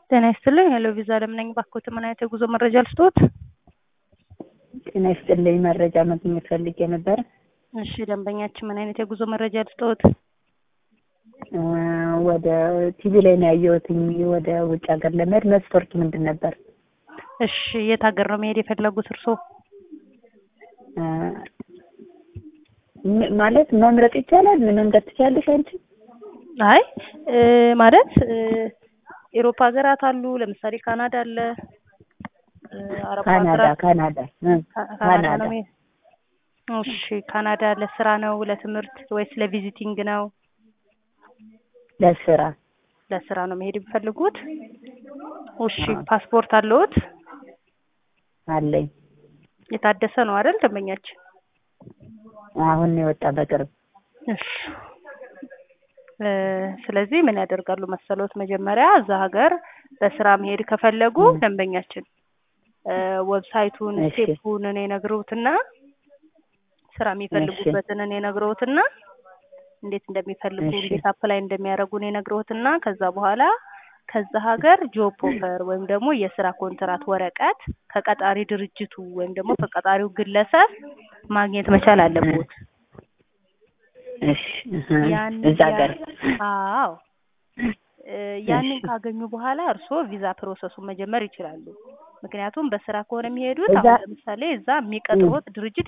ጤና ይስጥልኝ ሄሎ ቪዛ አለም ነኝ። ባክዎት ምን አይነት የጉዞ መረጃ ልስጥዎት? ጤና ይስጥልኝ መረጃ ማግኘት ፈልጌ ነበር። እሺ ደንበኛችን ምን አይነት የጉዞ መረጃ ልስጥዎት? እ ወደ ቲቪ ላይ ነው ያየሁትኝ ወደ ውጭ ሀገር ለመሄድ መስፈርቱ ምንድን ነበር? እሺ የት ሀገር ነው መሄድ የፈለጉት እርስዎ? እ ም- ማለት መምረጥ ይቻላል? ምን መምረጥ ትችያለሽ አንቺ? አይ እ ማለት እ ኤሮፓ ሀገራት አሉ። ለምሳሌ ካናዳ አለ። እ አረብ ካናዳ ሀገራት ካናዳ እ ካ- ካናዳ ካናዳ ነው መሄድ እሺ ካናዳ ለስራ ነው ለትምህርት ወይስ ለቪዚቲንግ ነው? ለስራ ለስራ ነው መሄድ የሚፈልጉት? እሺ አዎ። ፓስፖርት አለዎት? አለኝ። የታደሰ ነው አይደል ደንበኛችን? አሁን ነው የወጣ በቅርብ። እሺ እ ስለዚህ ምን ያደርጋሉ መሰሎት? መጀመሪያ እዛ ሀገር በስራ መሄድ ከፈለጉ እ ደንበኛችን እ ዌብሳይቱን እሺ ስቴፑን እኔ ነግረውትና ስራ እሺ የሚፈልጉበትን እኔ ነግረውትና እንዴት እንደሚፈልጉ እሺ እንዴት አፕላይ እንደሚያደርጉ እኔ ነግረውትና ከዛ በኋላ ከዛ ሀገር ጆብ ኦፈር ወይም ደግሞ የስራ ኮንትራት ወረቀት ከቀጣሪ ድርጅቱ ወይም ደግሞ ከቀጣሪው ግለሰብ ማግኘት መቻል እ አለቦት። እሺ እህ ያን እዛ ያ ሀገር አዎ እ ያንን እሺ ካገኙ በኋላ እርስዎ ቪዛ ፕሮሰሱን መጀመር ይችላሉ። ምክንያቱም በስራ ከሆነ የሚሄዱት እዛ አሁን ለምሳሌ እዛ እ የሚቀጥሮት ድርጅት